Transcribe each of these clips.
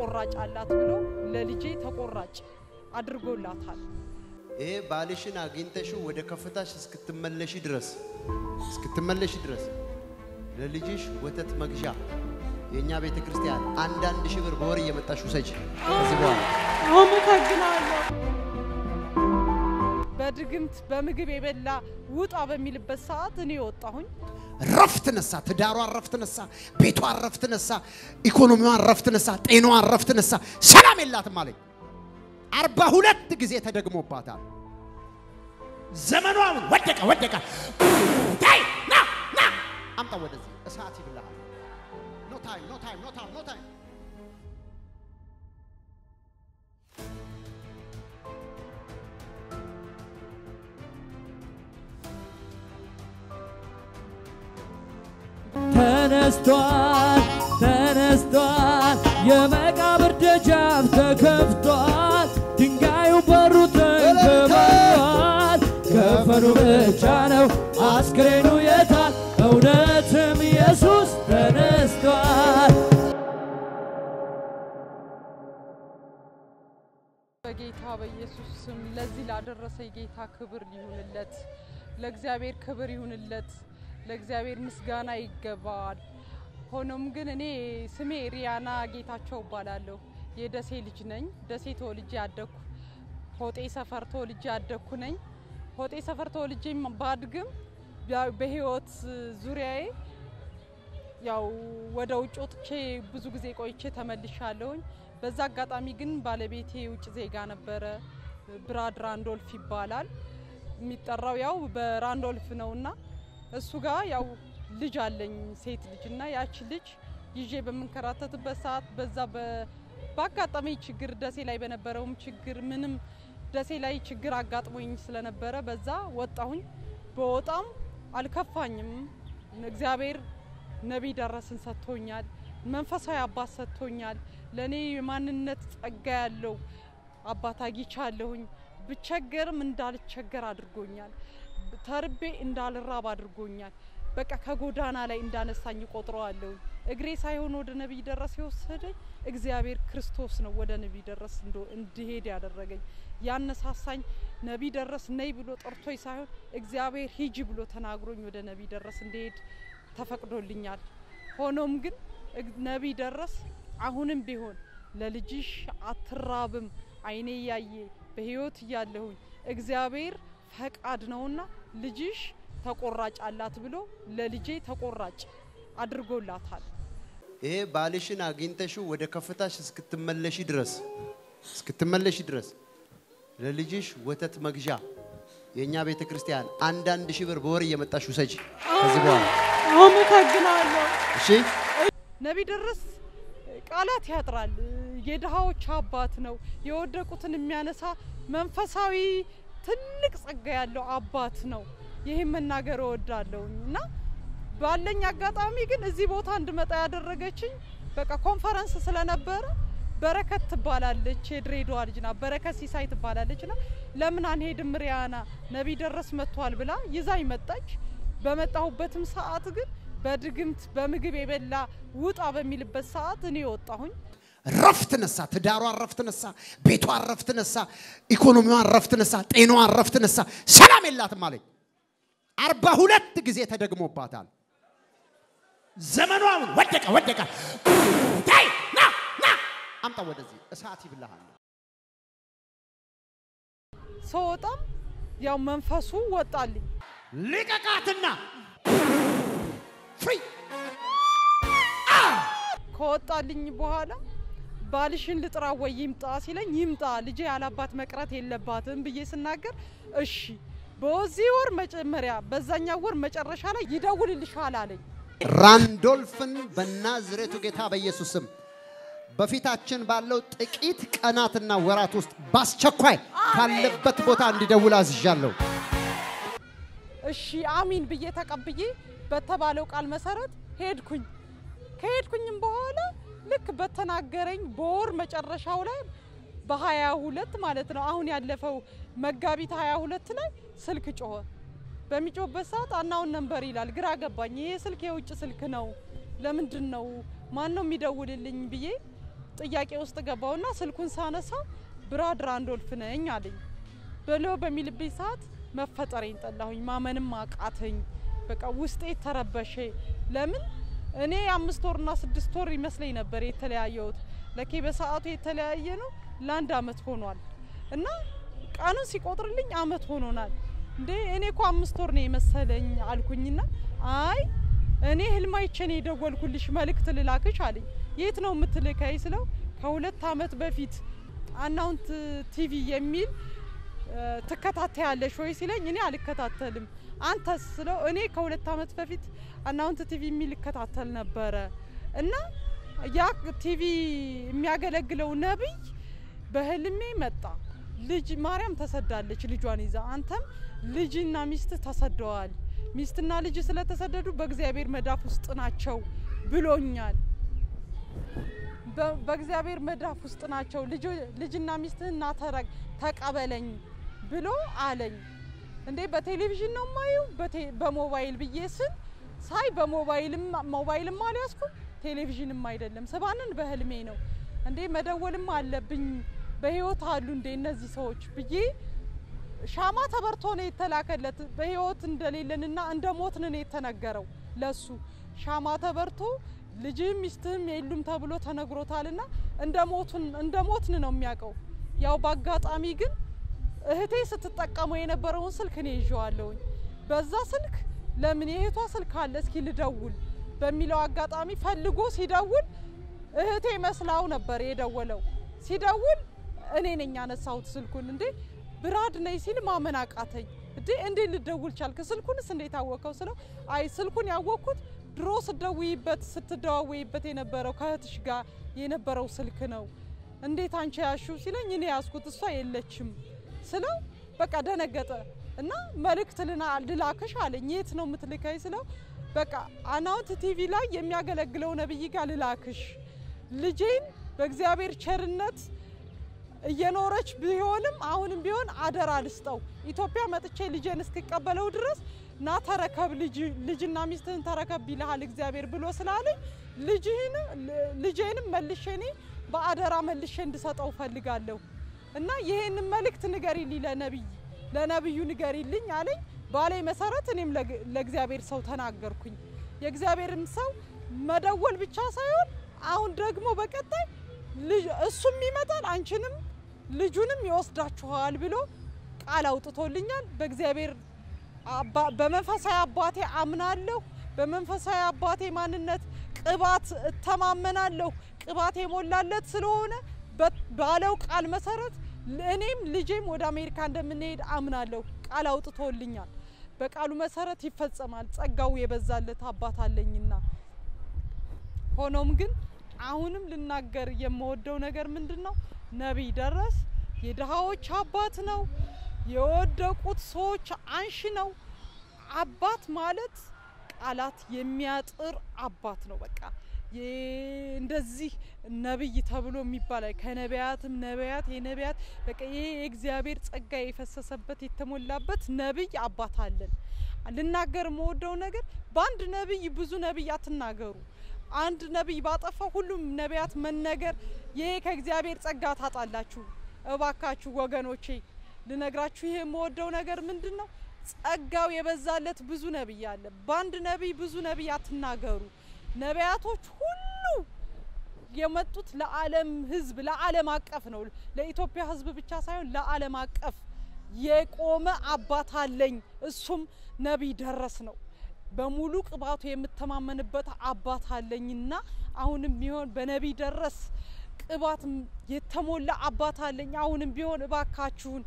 ተቆራጭ አላት ብሎ ለልጄ ተቆራጭ አድርጎላታል። ይሄ ባልሽን አግኝተሽው ወደ ከፍታሽ እስክትመለሺ ድረስ እስክትመለሺ ድረስ ለልጅሽ ወተት መግዣ የእኛ ቤተ ክርስቲያን አንዳንድ ሺህ ብር በወር እየመጣሽ ውሰጂ። ከዚህ በኋላ አመሰግናለሁ። በድግምት በምግብ የበላ ውጣ በሚልበት ሰዓት እኔ ወጣሁኝ። ረፍት ነሳ፣ ትዳሯን ረፍት ነሳ፣ ቤቷን ረፍት ነሳ፣ ኢኮኖሚዋን ረፍት ነሳ፣ ጤናዋን ረፍት ነሳ። ሰላም የላትም አለኝ። አርባ ሁለት ጊዜ ተደግሞባታል። ዘመኗን ወደቀ ወደቀ። ታይ ና ና አምጣ ወደዚህ እሳት ይብልሃል። ኖ ታይም ኖ ታይም ኖ ታይም ኖ ታይም ተነስቷል ተነስቷል፣ የመቃብር ደጃፍ ተከፍቷል፣ ድንጋዩ በሩ ተንከባሏል። ከፈኑ ብቻ ነው አስክሬኑ የታል? እውነትም ኢየሱስ ተነስቷል። በጌታ በኢየሱስ ስም ለዚህ ላደረሰኝ ጌታ ክብር ይሁንለት። ለእግዚአብሔር ክብር ይሁንለት። ለእግዚአብሔር ምስጋና ይገባዋል። ሆኖም ግን እኔ ስሜ ሪያና ጌታቸው እባላለሁ። የደሴ ልጅ ነኝ። ደሴ ተወልጄ ያደግኩ ሆጤ ሰፈር ተወልጄ ያደግኩ ነኝ። ሆጤ ሰፈር ተወልጄ ባድግም ያ- በህይወት ዙሪያዬ ያው ወደ ውጭ ወጥቼ ብዙ ጊዜ ቆይቼ ተመልሻለሁኝ። በዛ አጋጣሚ ግን ባለቤቴ የውጭ ዜጋ ነበረ። ብራድ ራንዶልፍ ይባላል የሚጠራው ያው በራንዶልፍ ነውና እሱ ጋር ያው ልጅ አለኝ ሴት ልጅ እና ያቺ ልጅ ይዤ በምንከራተትበት ሰዓት በዛ በ- ባጋጠመኝ ችግር ደሴ ላይ በነበረውም ችግር ምንም ደሴ ላይ ችግር አጋጥሞኝ ስለነበረ በዛ ወጣሁኝ። በወጣም አልከፋኝም። እግዚአብሔር ነቢይ ደረስን ሰጥቶኛል። መንፈሳዊ አባት ሰጥቶኛል። ለእኔ የማንነት ጸጋ ያለው አባት አግኝቻለሁኝ። ብቸገርም እንዳልቸገር አድርጎኛል። ተርቤ እንዳልራብ አድርጎኛል። በቃ ከጎዳና ላይ እንዳነሳኝ ቆጥረዋለሁ። እግሬ ሳይሆን ወደ ነቢይ ደረስ የወሰደኝ እግዚአብሔር ክርስቶስ ነው። ወደ ነቢይ ደረስ እንዶ- እንድሄድ ያደረገኝ ያነሳሳኝ ነቢይ ደረስ ነይ ብሎ ጠርቶኝ ሳይሆን እግዚአብሔር ሂጂ ብሎ ተናግሮኝ ወደ ነቢይ ደረስ እንድሄድ ተፈቅዶልኛል። ሆኖም ግን እግ- ነቢይ ደረስ አሁንም ቢሆን ለልጅሽ አትራብም፣ አይኔ እያየ በህይወት እያለሁኝ እግዚአብሔር ፈቃድ ነውና ልጅሽ ተቆራጭ አላት ብሎ ለልጄ ተቆራጭ አድርጎላታል። ይሄ ባልሽን አግኝተሽው ወደ ከፍታሽ እስክትመለሺ ድረስ እስክትመለሺ ድረስ ለልጅሽ ወተት መግዣ የእኛ ቤተ ክርስቲያን አንዳንድ ሺህ ብር በወር እየመጣሽ ውሰጂ። ከዚህ በኋላ አመሰግናለሁ። እሺ። ነቢይ ደረስ ቃላት ያጥራል። የድሃዎች አባት ነው። የወደቁትን የሚያነሳ መንፈሳዊ ትልቅ ጸጋ ያለው አባት ነው። ይህም መናገር እወዳለሁኝ እና ባለኝ አጋጣሚ ግን እዚህ ቦታ እንድመጣ ያደረገችኝ በቃ ኮንፈረንስ ስለነበረ በረከት ትባላለች፣ የድሬዳዋ ልጅ ናት። በረከት ሲሳይ ትባላለች ና ለምን አንሄድም ሪያና ነቢይ ደረስ መጥቷል ብላ ይዛኝ መጣች። በመጣሁበትም ሰዓት ግን በድግምት በምግብ የበላ ውጣ በሚልበት ሰዓት እኔ ወጣሁኝ። ረፍት ነሳ፣ ትዳሯን ረፍት ነሳ፣ ቤቷን ረፍት ነሳ፣ ኢኮኖሚዋን ረፍት ነሳ፣ ጤናዋን ረፍት ነሳ። ሰላም የላትም አለኝ። አርባ ሁለት ጊዜ ተደግሞባታል። ዘመኗን ወደቀ ወደቀ። ታይ ና ና አምጣ ወደዚህ እሳት ይብልሃል። ስወጣም ያው መንፈሱ ወጣልኝ። ልቀቃትና ፍሪ ከወጣልኝ በኋላ ባልሽን ልጥራ ወይ ይምጣ ሲለኝ ይምጣ ልጄ ያላባት መቅረት የለባትም ብዬ ስናገር እሺ በዚህ ወር መጀመሪያ በዛኛው ወር መጨረሻ ላይ ይደውልልሻል አለኝ። ራንዶልፍን በናዝሬቱ ጌታ በኢየሱስ ስም በፊታችን ባለው ጥቂት ቀናትና ወራት ውስጥ በአስቸኳይ ካለበት ቦታ እንዲደውል አዝዣለሁ። እሺ አሚን ብዬ ተቀብዬ በተባለው ቃል መሰረት ሄድኩኝ። ከሄድኩኝም በኋላ ልክ በተናገረኝ በወር መጨረሻው ላይ በሀያ ሁለት ማለት ነው አሁን ያለፈው መጋቢት ሀያ ሁለት ላይ ስልክ ጮኸ። በሚጮህበት ሰዓት አናውን ነንበር ይላል። ግራ ገባኝ። ይሄ ስልክ የውጭ ስልክ ነው፣ ለምንድን ነው ማን ነው የሚደውልልኝ ብዬ ጥያቄ ውስጥ ገባውና ስልኩን ሳነሳ ብራድ ራንዶልፍ ነኝ አለኝ። ብሎ በሚልብኝ ሰዓት መፈጠሬን ጠላሁኝ፣ ማመንም አቃተኝ። በቃ ውስጤ ተረበሸ። ለምን እኔ አምስት ወርና ስድስት ወር ይመስለኝ ነበር የተለያየሁት። ለኬ በሰዓቱ የተለያየ ነው ለአንድ አመት ሆኗል እና ቀኑን ሲቆጥርልኝ አመት ሆኖናል። እንዴ እኔ እኮ አምስት ወር ነው የመሰለኝ አልኩኝና አይ እኔ ህልም አይቼ ነው የደወልኩልሽ መልእክት ልላክሽ አለኝ። የት ነው የምትልከኝ ስለው ከሁለት አመት በፊት አናውንት ቲቪ የሚል ትከታተያለሽ ወይ ሲለኝ እኔ አልከታተልም። አንተስ ስለው እኔ ከሁለት አመት በፊት አናውንት ቲቪ የሚል እከታተል ነበረ እና ያ ቲቪ የሚያገለግለው ነቢይ በህልሜ መጣ። ልጅ ማርያም ተሰዳለች ልጇን ይዛ፣ አንተም ልጅና ሚስት ተሰደዋል። ሚስትና ልጅ ስለተሰደዱ በእግዚአብሔር መዳፍ ውስጥ ናቸው ብሎኛል። በእግዚአብሔር መዳፍ ውስጥ ናቸው። ልጅና ሚስትህን ና ተቀበለኝ ብሎ አለኝ። እንዴ በቴሌቪዥን ነው ማየው በሞባይል ብዬ ስል ሳይ በሞባይልም ሞባይልም አልያዝኩም ቴሌቪዥንም አይደለም ስባንን በህልሜ ነው። እንዴ መደወልም አለብኝ በህይወት አሉ እንዴ እነዚህ ሰዎች ብዬ ሻማ ተበርቶ ነው የተላከለት። በህይወት እንደሌለንና እንደ ሞትን ነው የተነገረው ለሱ ሻማ ተበርቶ ልጅህም ሚስትህም የሉም ተብሎ ተነግሮታልና እንደ ሞቱን እንደ ሞትን ነው የሚያውቀው። ያው በአጋጣሚ ግን እህቴ ስትጠቀመው የነበረውን ስልክ እኔ ይዤዋለሁኝ። በዛ ስልክ ለምን የእህቷ ስልክ አለ እስኪ ልደውል በሚለው አጋጣሚ ፈልጎ ሲደውል እህቴ መስላው ነበር የደወለው። ሲደውል እኔ ነኝ ያነሳሁት ስልኩን። እንዴ ብራድ ነኝ ሲል ማመን አቃተኝ። እንዴ እንዴት ልደውል ቻልክ? ስልኩንስ እንዴት አወቀው ስለው አይ ስልኩን ያወቅኩት ድሮ ስደውይበት ስትደዋወይበት የነበረው ከእህትሽ ጋር የነበረው ስልክ ነው። እንዴት አንቺ ያሹ ሲለኝ እኔ ያዝኩት እሷ የለችም ስለው በቃ ደነገጠ እና መልእክት ልላክሽ አለኝ። የት ነው የምትልከኝ ስለው በቃ አናውንት ቲቪ ላይ የሚያገለግለው ነብይ ጋር ልላክሽ ልጄን በእግዚአብሔር ቸርነት እየኖረች ቢሆንም አሁንም ቢሆን አደራ ልስጠው ኢትዮጵያ መጥቼ ልጄን እስክቀበለው ድረስ ና ተረከብ ልጅና ሚስትህን ተረከብ ይልሃል እግዚአብሔር ብሎ ስላለኝ ልጅህን ልጄንም መልሼ እኔ በአደራ መልሼ እንድሰጠው ፈልጋለሁ እና ይሄንን መልእክት ንገሪልኝ ለነቢይ ለነቢዩ ንገሪልኝ አለኝ። ባሌ መሰረት እኔም ለእግዚአብሔር ሰው ተናገርኩኝ። የእግዚአብሔርም ሰው መደወል ብቻ ሳይሆን አሁን ደግሞ በቀጣይ እሱም ይመጣል አንቺንም ልጁንም ይወስዳችኋል ብሎ ቃል አውጥቶልኛል። በእግዚአብሔር በመንፈሳዊ አባቴ አምናለሁ። በመንፈሳዊ አባቴ ማንነት ቅባት እተማመናለሁ። ቅባት የሞላለት ስለሆነ ባለው ቃል መሰረት እኔም ልጄም ወደ አሜሪካ እንደምንሄድ አምናለሁ። ቃል አውጥቶልኛል። በቃሉ መሰረት ይፈጸማል። ጸጋው የበዛለት አባት አለኝና ሆኖም ግን አሁንም ልናገር የምወደው ነገር ምንድን ነው? ነቢይ ደረስ የድሃዎች አባት ነው። የወደቁት ሰዎች አንሺ ነው። አባት ማለት ቃላት የሚያጥር አባት ነው። በቃ እንደዚህ ነብይ ተብሎ የሚባል ከነቢያትም ነቢያት የነቢያት በቃ ይሄ የእግዚአብሔር ጸጋ የፈሰሰበት የተሞላበት ነብይ አባት አለን። ልናገር የምወደው ነገር በአንድ ነብይ ብዙ ነብይ አትናገሩ። አንድ ነቢይ ባጠፋ ሁሉም ነቢያት መነገር ይሄ ከእግዚአብሔር ጸጋ ታጣላችሁ። እባካችሁ ወገኖቼ ልነግራችሁ ይሄ የምወደው ነገር ምንድን ነው? ጸጋው የበዛለት ብዙ ነቢይ አለ። በአንድ ነቢይ ብዙ ነቢይ አትናገሩ። ነቢያቶች ሁሉ የመጡት ለዓለም ሕዝብ ለዓለም አቀፍ ነው። ለኢትዮጵያ ሕዝብ ብቻ ሳይሆን ለዓለም አቀፍ የቆመ አባት አለኝ። እሱም ነቢይ ደረስ ነው። በሙሉ ቅባቱ የምተማመንበት አባት አለኝና አሁንም ቢሆን በነቢይ ደረስ ቅባት የተሞላ አባት አለኝ። አሁንም ቢሆን እባካችሁን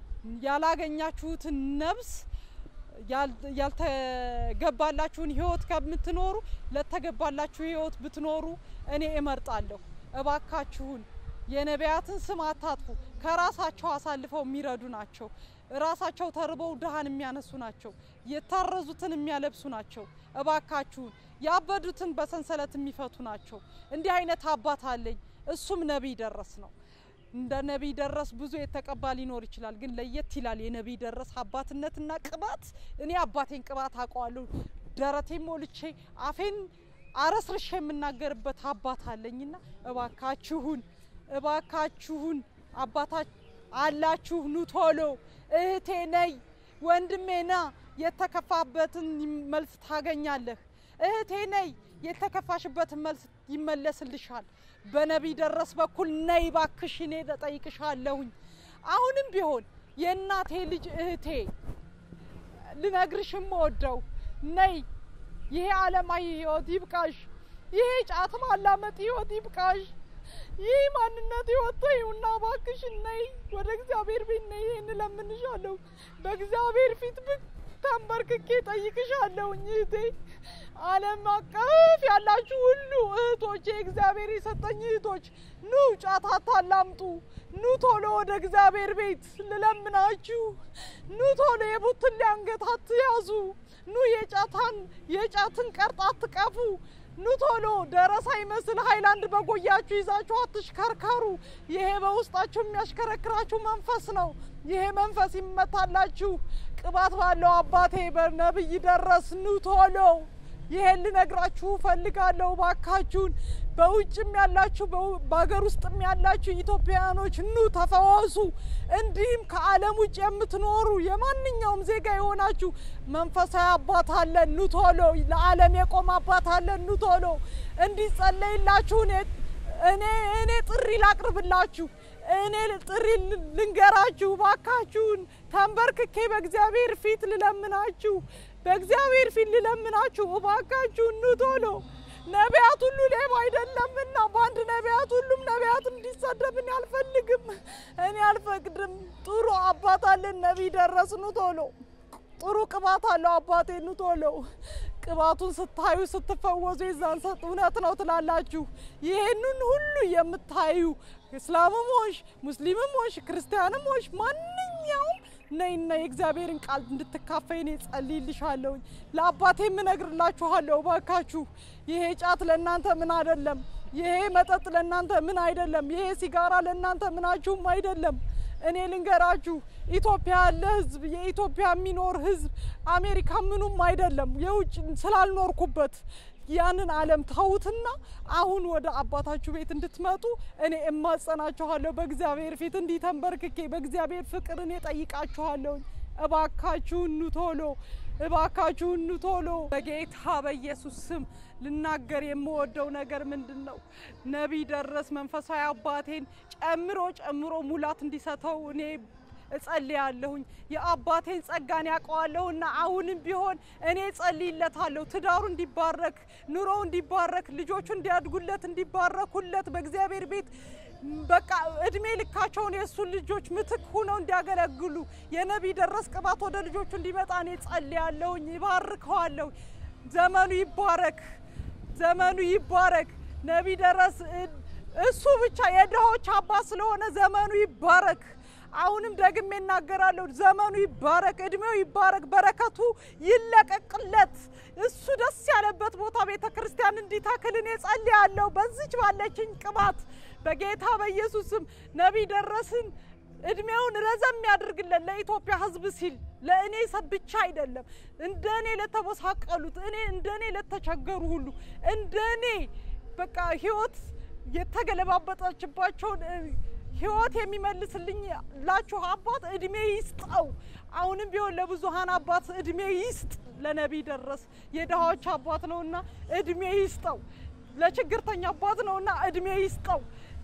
ያላገኛችሁትን ነብስ ያልተገባላችሁን ህይወት ከምትኖሩ ለተገባላችሁ ህይወት ብትኖሩ እኔ እመርጣለሁ። እባካችሁን የነቢያትን ስም አታጥፉ። ከራሳቸው አሳልፈው የሚረዱ ናቸው። ራሳቸው ተርበው ድሃን የሚያነሱ ናቸው። የታረዙትን የሚያለብሱ ናቸው። እባካችሁን ያበዱትን በሰንሰለት የሚፈቱ ናቸው። እንዲህ አይነት አባት አለኝ። እሱም ነቢይ ደረስ ነው። እንደ ነቢይ ደረስ ብዙ የተቀባ ሊኖር ይችላል፣ ግን ለየት ይላል የነቢይ ደረስ አባትነትና ቅባት። እኔ አባቴን ቅባት አውቀዋለሁ። ደረቴን ሞልቼ አፌን አረስርሽ የምናገርበት አባት አለኝና እባካችሁን እባካችሁን አባታ አላችሁ ኑ ቶሎ እህቴ ነይ ወንድሜ ና የተከፋበትን መልስ ታገኛለህ እህቴ ነይ የተከፋሽበትን መልስ ይመለስልሻል በነቢይ ደረስ በኩል ነይ ባክሽ እኔ እጠይቅሻለሁኝ አሁንም ቢሆን የእናቴ ልጅ እህቴ ልነግርሽም ወደው ነይ ይሄ ዓለማዊ ህይወት ይብቃሽ። ይሄ ጫት ማላመጥ ህይወት ይብቃሽ። ይህ ማንነት ህይወት ተይውና እባክሽ ነይ ወደ እግዚአብሔር ቤት ነይ። ይህን እለምንሻለሁ በእግዚአብሔር ፊት ብቅ ተንበርክኬ ጠይቅሻለሁኝ እህቴ። ዓለም አቀፍ ያላችሁ ሁሉ እህቶቼ፣ እግዚአብሔር የሰጠኝ እህቶች ኑ ጫት አታላምጡ። ኑ ቶሎ ወደ እግዚአብሔር ቤት ልለምናችሁ። ኑ ቶሎ የቡትን አንገት አትያዙ። ኑ የጫታን የጫትን ቀርጥ አትቀፉ። ኑ ቶሎ ደረሳ ይመስል ሀይላንድ በጎያችሁ ይዛችሁ አትሽከርከሩ። ይሄ በውስጣችሁ የሚያሽከረክራችሁ መንፈስ ነው። ይሄ መንፈስ ይመታላችሁ። ቅባት ባለው አባቴ በነብይ ደረስ ኑ ቶሎ ይሄን ልነግራችሁ ፈልጋለሁ። ባካችሁን በውጭም ያላችሁ በሀገር ውስጥም ያላችሁ ኢትዮጵያውያኖች ኑ ተፈወሱ። እንዲህም ከዓለም ውጭ የምትኖሩ የማንኛውም ዜጋ የሆናችሁ መንፈሳዊ አባት አለን፣ ኑ ቶሎ። ለዓለም የቆመ አባት አለን፣ ኑ ቶሎ። እንዲጸለይላችሁ እኔ እኔ ጥሪ ላቅርብላችሁ እኔ ጥሪ ልንገራችሁ። ባካችሁን ተንበርክኬ በእግዚአብሔር ፊት ልለምናችሁ በእግዚአብሔር ፊት ልለምናችሁ እባካችሁን ኑ ቶሎ። ነቢያት ሁሉ ሌባ አይደለምና በአንድ ነቢያት ሁሉም ነቢያት እንዲሰደብ እኔ አልፈልግም፣ እኔ አልፈቅድም። ጥሩ አባት አለን ነቢይ ደረስ ኑ ቶሎ። ጥሩ ቅባት አለው አባቴ ኑ ቶሎ። ቅባቱን ስታዩ ስትፈወዙ የዛን ሰጥ እውነት ነው ትላላችሁ። ይህንን ሁሉ የምታዩ እስላምም ሆንሽ ሙስሊምም ሆንሽ ክርስቲያንም ሆንሽ ማንኛውም ነይና የእግዚአብሔርን ቃል እንድትካፈይ እኔ ጸልይልሻለሁኝ። ለአባቴ የምነግርላችኋለሁ። እባካችሁ ይሄ ጫት ለእናንተ ምን አይደለም። ይሄ መጠጥ ለእናንተ ምን አይደለም። ይሄ ሲጋራ ለእናንተ ምናችሁም አይደለም። እኔ ልንገራችሁ፣ ኢትዮጵያ ያለ ህዝብ፣ የኢትዮጵያ የሚኖር ህዝብ አሜሪካ ምኑም አይደለም። የውጭ ስላልኖርኩበት ያንን ዓለም ተዉትና አሁን ወደ አባታችሁ ቤት እንድትመጡ እኔ እማጸናችኋለሁ። በእግዚአብሔር ፊት እንዲህ ተንበርክኬ በእግዚአብሔር ፍቅር እኔ ጠይቃችኋለሁኝ። እባካችሁን ኑ ቶሎ፣ እባካችሁን ኑ ቶሎ። በጌታ በኢየሱስ ስም ልናገር የምወደው ነገር ምንድን ነው? ነቢይ ደረስ መንፈሳዊ አባቴን ጨምሮ ጨምሮ ሙላት እንዲሰጠው እኔ እጸልያለሁኝ። የአባቴን ጸጋን ያውቀዋለሁና አሁንም ቢሆን እኔ እጸልይለታለሁ። ትዳሩ እንዲባረክ፣ ኑሮው እንዲባረክ፣ ልጆቹ እንዲያድጉለት፣ እንዲባረኩለት በእግዚአብሔር ቤት በቃ እድሜ ልካቸውን የእሱን ልጆች ምትክ ሁነው እንዲያገለግሉ የነቢይ ደረስ ቅባት ወደ ልጆቹ እንዲመጣ እኔ ጸልያለሁኝ። ይባርከዋለሁ። ዘመኑ ይባረክ፣ ዘመኑ ይባረክ። ነቢይ ደረስ እሱ ብቻ የድሆች አባት ስለሆነ ዘመኑ ይባረክ። አሁንም ደግሜ እናገራለሁ፣ ዘመኑ ይባረክ፣ እድሜው ይባረክ፣ በረከቱ ይለቀቅለት። እሱ ደስ ያለበት ቦታ ቤተ ክርስቲያን እንዲተክል እኔ ጸልያለሁ። በዚች ባለችኝ ቅባት በጌታ በኢየሱስም ነቢይ ደረስን እድሜውን ረዘም ያድርግለት ለኢትዮጵያ ሕዝብ ሲል ለእኔ ብቻ አይደለም፣ እንደ እኔ ለተበሳቀሉት እኔ እንደ እኔ ለተቸገሩ ሁሉ እንደ እኔ በቃ ህይወት የተገለባበጠችባቸውን ህይወት የሚመልስልኝ ላችሁ አባት እድሜ ይስጠው። አሁንም ቢሆን ለብዙሀን አባት እድሜ ይስጥ። ለነቢይ ደረስ የድሃዎች አባት ነውና እድሜ ይስጠው። ለችግርተኛ አባት ነውና እድሜ ይስጠው።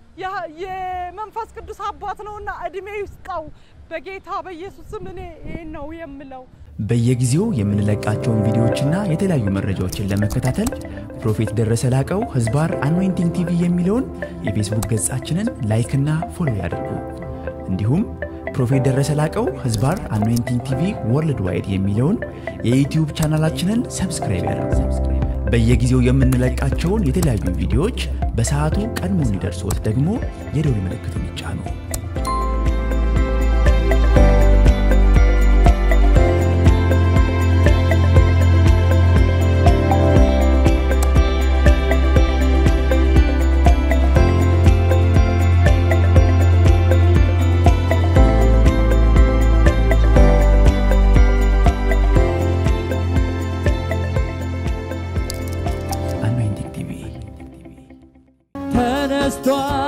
የመንፈስ ቅዱስ አባት ነውና እድሜ ይስጠው። በጌታ በኢየሱስ ስም እኔ ይህን ነው የምለው። በየጊዜው የምንለቃቸውን ቪዲዮዎችና የተለያዩ መረጃዎችን ለመከታተል ፕሮፌት ደረሰ ላቀው ህዝባር አኖይንቲንግ ቲቪ የሚለውን የፌስቡክ ገጻችንን ላይክና ፎሎ ያድርጉ። እንዲሁም ፕሮፌት ደረሰ ላቀው ህዝባር አኖይንቲንግ ቲቪ ወርልድ ዋይድ የሚለውን የዩትዩብ ቻናላችንን ሰብስክራይብ ያድርጉ። በየጊዜው የምንለቃቸውን የተለያዩ ቪዲዮዎች በሰዓቱ ቀድሞ እንዲደርሶት ደግሞ የደውል ምልክቱን ይጫኑ። anointing ተነስቷል